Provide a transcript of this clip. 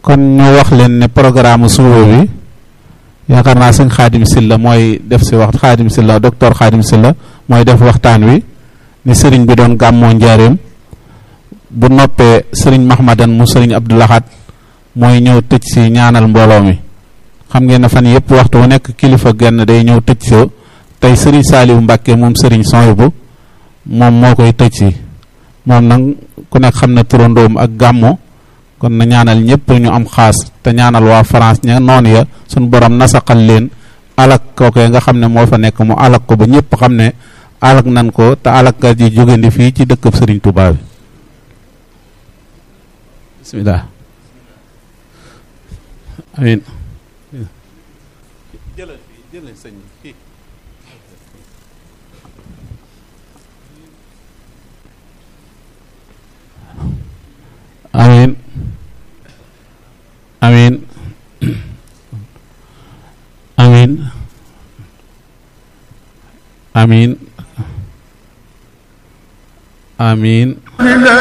kon ñu wax leen ne programme suba bi yaakaar naa sëñ Xaadim Silla mooy def si wax Xaadim Silla docteur Xaadim Silla mooy def waxtaan wi ni sëriñ bi doon gàmmoo njaareem bu noppee sëriñ Mahmadan mu sëriñ Abdou Lahad mooy ñëw tëj si ñaanal mbooloo mi xam ngeen ne fan yëpp waxtu wu nekk kilifa genn day ñëw tëj si tey sëriñ Saaliwu Mbàkke moom sëriñ Soyibu moom moo koy tëj si moom nag ku nekk xam ne turandoom ak gàmmo kon na ñaanal ñëpp ñu am xaas te ñaanal waa France ña noonu ya suñu borom nasaqal leen alak kookee nga xam ne moo fa nekk mu alak ko ba ñëpp xam ne alak nan ko te alak ka ji jógandi fii ci dëkkab sëriñ Tuubaa bi bismillah amin jëlal fii jëlal sëñ bi amin amin amin amin amin